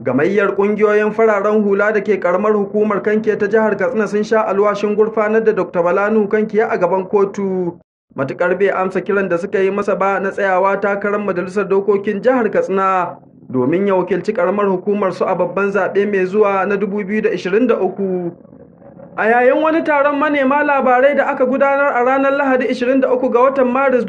Gamayyar ƙungiyoyin fararen hula da ke ƙaramar hukumar Kankiya ta jihar Katsina sun sha alwashin gurfanar da Dr. Balanu Kankiya a gaban kotu. Matuƙar bai amsa kiran da suka yi masa ba na tsayawa takarar majalisar dokokin jihar Katsina domin ya wakilci ƙaramar hukumar su a babban zaɓe mai zuwa na 2023. A yayin wani taron manema labarai da aka gudanar a ranar Lahadi 23 ga watan Maris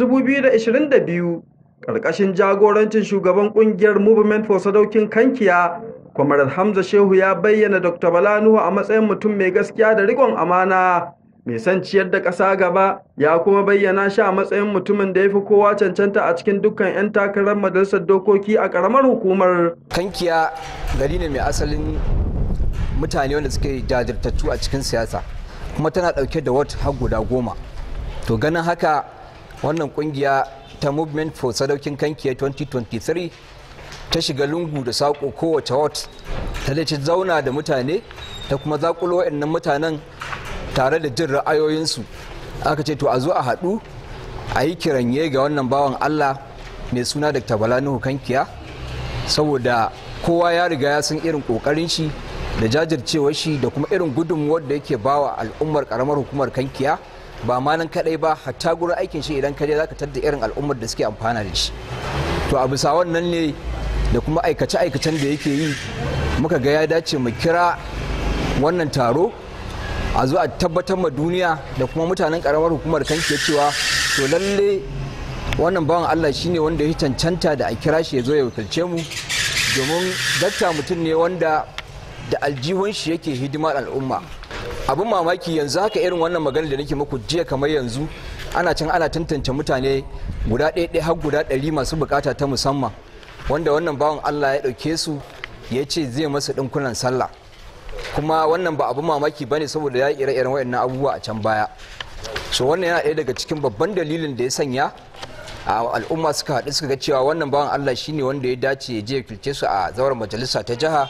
2022, ƙarƙashin jagorancin shugaban ƙungiyar Movement for Sadaukin Kankiya, Kwamarar Hamza Shehu ya bayyana Dr. Bala Nuhu a matsayin mutum mai gaskiya da riƙon amana, mai son ciyar da ƙasa gaba, ya kuma bayyana shi a matsayin mutumin da ya fi kowa cancanta a cikin dukkan 'yan takarar majalisar dokoki a ƙaramar hukumar. Kankiya gari ne mai asalin mutane wanda suke jajirtattu a cikin siyasa kuma tana dauke da wat har guda goma to ganin haka wannan kungiya ta movement for sadaukin kankiya 2023 ta shiga lungu da saƙo kowace wat ta da zauna da mutane ta kuma zakulo waɗannan mutanen tare da jin ra'ayoyinsu aka ce to a zo a haɗu a yi kiranye ga wannan bawan allah mai suna dr balanuhu kankiya saboda kowa ya riga ya san irin ƙoƙarin shi da jajircewar shi da kuma irin gudunmuwar da yake bawa al'ummar karamar hukumar kankiya ba ma nan kadai ba hatta gurin aikin shi idan kaje zaka tadda irin al'ummar da suke amfana da shi to a bisa wannan ne da kuma aikace aikacen da yake yi muka ga ya dace mu kira wannan taro a zo a tabbatar ma duniya da kuma mutanen karamar hukumar kankiya cewa to lalle wannan bawan Allah shine wanda ya cancanta da a kira shi ya zo ya wakilce mu domin dakta mutum ne wanda da aljihun shi yake hidimar al'umma abin mamaki yanzu haka irin wannan magana da nake muku jiya kamar yanzu ana can ana tantance mutane guda ɗaya har guda ɗari masu bukata ta musamman wanda wannan bawan allah ya ɗauke su ya ce zai masu ɗinkunan sallah kuma wannan ba abin mamaki ba ne saboda ya yi ire-iren waɗannan abubuwa a can baya so wannan yana ɗaya daga cikin babban dalilin da ya sanya a al'umma suka haɗu suka ga cewa wannan bawan allah shine wanda ya dace ya je ya kilce su a zauren majalisa ta jiha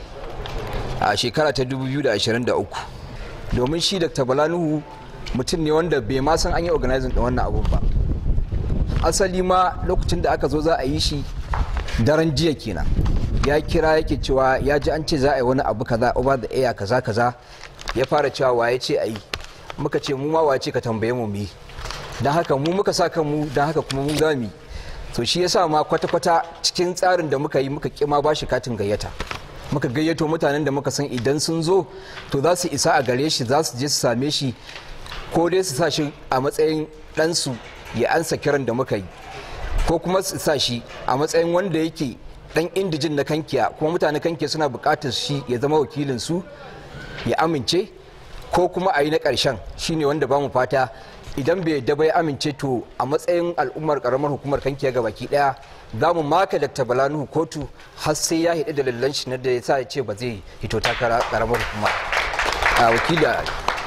a shekara ta 2023 domin shi dr balanuhu mutum ne wanda bai ma san an yi organizing da wannan abun ba asali ma lokacin da aka zo za a yi shi daren jiya kenan ya kira yake cewa ya ji an ce za a yi wani abu kaza over the air kaza kaza ya fara cewa waye ce a yi muka ce mu ma waye ce ka tambaye mu mu yi don haka mu muka sa kanmu don haka kuma mu za mu to shi yasa ma kwata-kwata cikin tsarin da muka yi muka kima ba shi katin gayyata muka gayyato mutanen da muka san idan sun zo to za su isa a gare shi za su je su same shi ko dai su sa shi a matsayin ɗansu ya ansa kiran da muka yi ko kuma su sa shi a matsayin wanda yake ɗan indijin na kankiya kuma mutanen kankiya suna buƙatar shi ya zama wakilin su ya amince ko kuma a yi na ƙarshen shine wanda ba mu fata idan bai yadda bai amince to a matsayin al'ummar karamar hukumar kankiya ga baki daya za mu maka dr balanuhu kotu har sai ya hidi dalilan shi na da ya sa ya ce ba zai hito takara karamar hukuma a wakila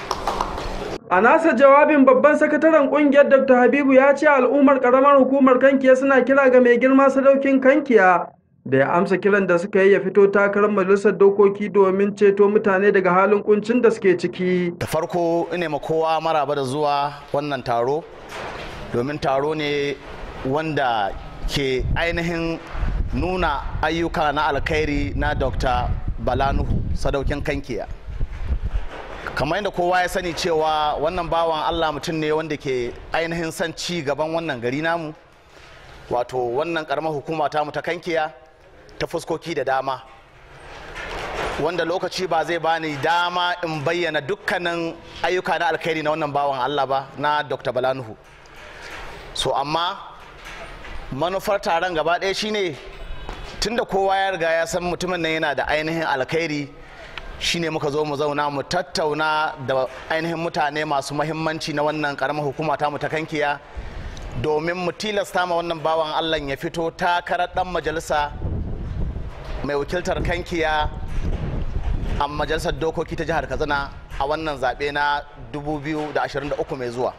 A nasa jawabin babban sakataren kungiyar Dr. Habibu ya ce al'ummar karamar hukumar kankiya suna kira ga mai girma sadaukin kankiya da ya amsa kiran da suka yi ya fito takarar majalisar dokoki domin ceto mutane daga halin kuncin da suke ciki. Da farko ina ma kowa maraba da zuwa wannan taro domin taro ne wanda ke ainihin nuna ayyuka na alkhairi na Dr. Balanuhu sadaukin kankiya. kamar yadda kowa ya sani cewa wannan bawan Allah mutum ne wanda ke ainihin son ci gaban wannan gari namu wato wannan karamar hukuma ta mu ta kankiya ta fuskoki da dama wanda lokaci ba zai bani dama in bayyana dukkanin ayyuka na alkhairi na wannan bawan Allah ba na Dr. Balanuhu so amma manufar taron gaba ɗaya shine tunda kowa ya riga ya san mutumin nan yana da ainihin alkhairi shine muka zo mu zauna mu tattauna da ainihin mutane masu mahimmanci na wannan karamar hukuma ta mu ta kankiya domin mu tilasta ma wannan bawan Allah ya fito takarar dan majalisa mai wakiltar kankiya a majalisar dokoki ta jihar katsina a wannan zaɓe na 2023 mai zuwa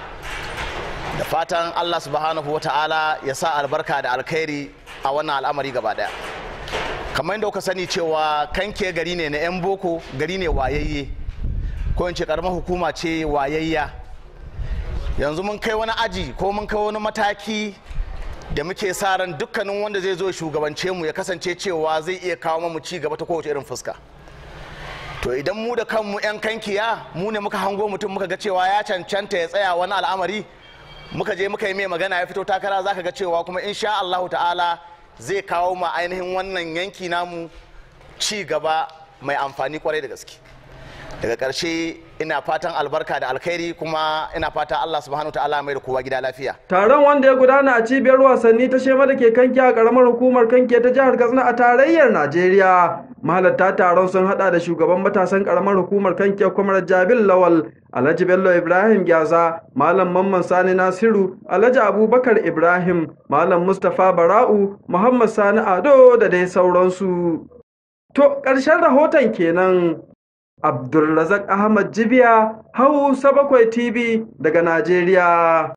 da fatan allah subhanahu wa ta'ala ya sa albarka da alkhairi a wannan al'amari gaba daya kamar yadda kuka sani cewa kanke gari ne na 'yan boko gari ne wayayye ko in ce karamar hukuma ce wayayya yanzu mun kai wani aji ko mun kai wani mataki da muke sa ran dukkanin wanda zai zo shugabance mu ya kasance cewa zai iya kawo mu ci gaba ta kowace irin fuska to idan mu da kanmu 'yan kankiya mu ne muka hango mutum muka ga cewa ya cancanta ya tsaya wani al'amari muka je muka yi mai magana ya fito takara zaka ga cewa kuma insha Allahu ta'ala zai kawo ma ainihin wannan yanki namu ci gaba mai amfani kwarai da gaske daga ƙarshe ina fatan albarka da alkhairi kuma ina fata Allah subhanahu ta'ala mai da kowa gida lafiya taron wanda ya gudana a cibiyar wasanni ta shema da ke kanki a karamar hukumar kanki ta jihar katsina a tarayyar najeriya mahalarta taron sun hada da shugaban matasan karamar hukumar kanki kwamar jabil lawal alhaji bello ibrahim gyaza malam mamman sani nasiru alhaji abubakar ibrahim malam mustapha bara'u muhammad sani ado da dai sauransu to ƙarshen rahoton kenan Abdulrazak Ahmad Jibiya, Hausa Bakwai TV daga Najeriya.